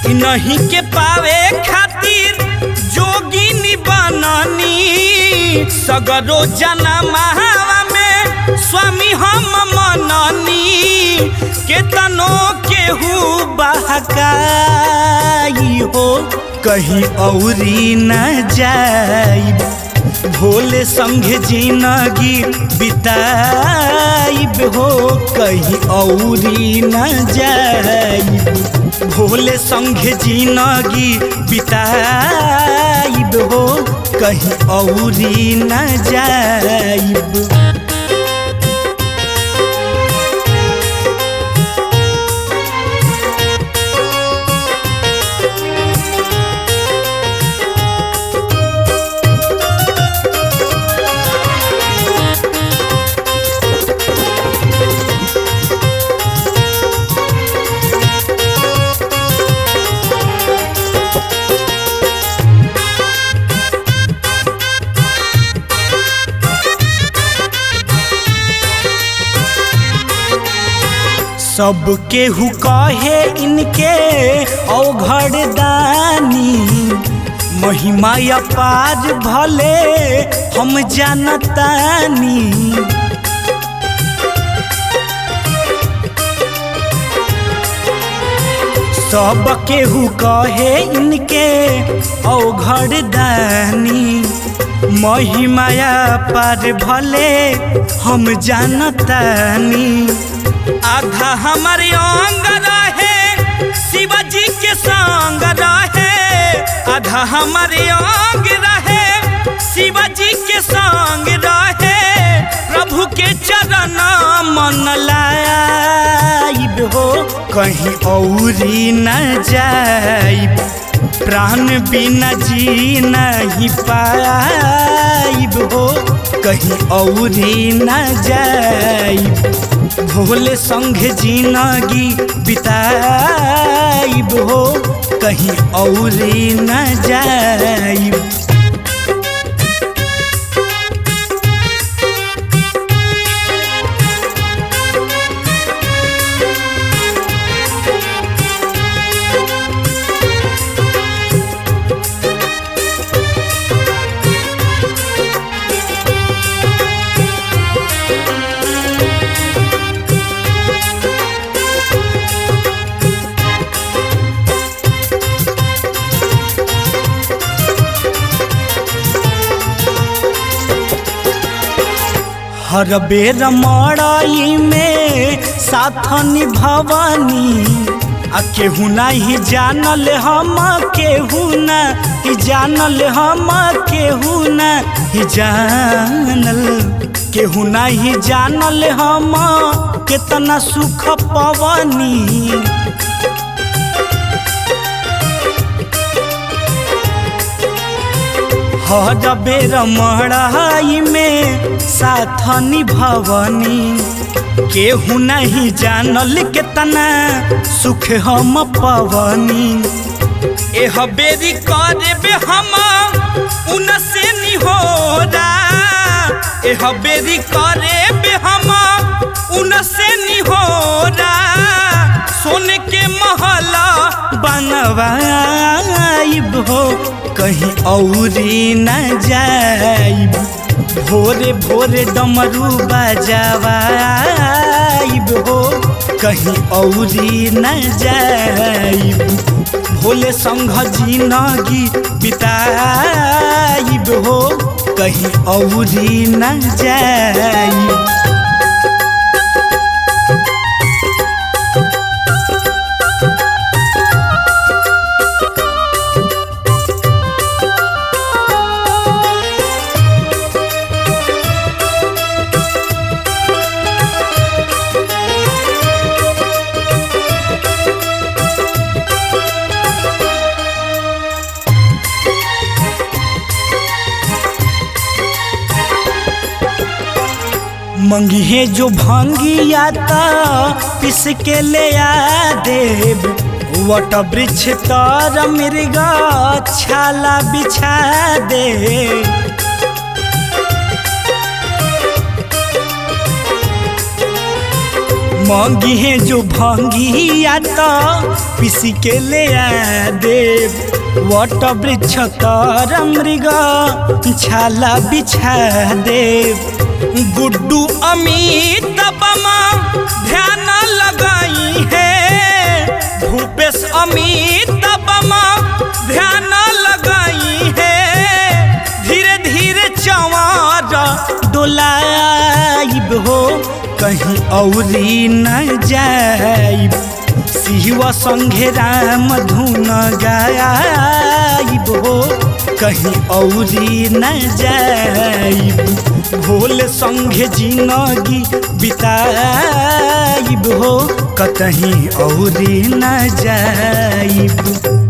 नहीं के पावे खातिर जोगिनी बननी सगरो जनमावा में स्वामी हम मननी केतनो केहू बहकाई हो कहीं औरी न जाई भोले संगे जिंदगी बिताइब हो कहीं औरी न जाइब भोले संगे जिंदगी बिताइब हो कहीं औरी न जाइब सब केहू कहे इनके औघड़ दानी महिमा अपार भले हम जानतानी सब केहू कहे इनके औघड़ दानी महिमाया पार भले हम जानतानी आधा हमारे अंग रहे शिवाजी के संग रहे आधा हमारे अंग रहे शिवाजी के संग रहे प्रभु के चरण मन लाइब हो कहीं औरी न जाइब प्राण बिना जी नहीं पाइब हो कहीं औरी न जाइब भोले संगे जिंदगी बिताइब हो कहीं औरी न जाइब हर बेर मड़ई में साथ निभवनी आ केहू नहीं जानल हम केहू नहीं जानल हम केहू नहीं जानल केहू नहीं जानल हम कितना सुख पवनी हर बेर मड़ाई में साथ निभवनी केहू नहीं जानल केतना सुख हम पवनी एह बेरी करबे हम उनसे निहोरा एह बेरी करबे हम उनसे निहोरा सोने के महला बनवाइब हो कहीं औरी न जाइब भोरे भोरे डमरू बजावाइब हो कहीं औरी न जाइब भोले संघ जिंदगी बिताइब हो कहीं औरी न जाइब मंगिए जो भंगिया ता पिस के ले आ देव वट वृक्ष तर मृगा छाला बिछा दे मांगी है जो भांगिया तो पिसी के ले आ देव वट वृक्ष तर मृग छाला बिछा देव गुड्डू अमित बमा ध्यान लगाई है भूपेश अमित बमा ध्यान लगाई है धीरे धीरे चंवर डोलाइब हो कहीं औरी न जाइब शिव संघे राम धुन गाइब हो कहीं औरी न जाइब भोले संघे जिनगी बिताइब हो कतहीं औरी न जाइब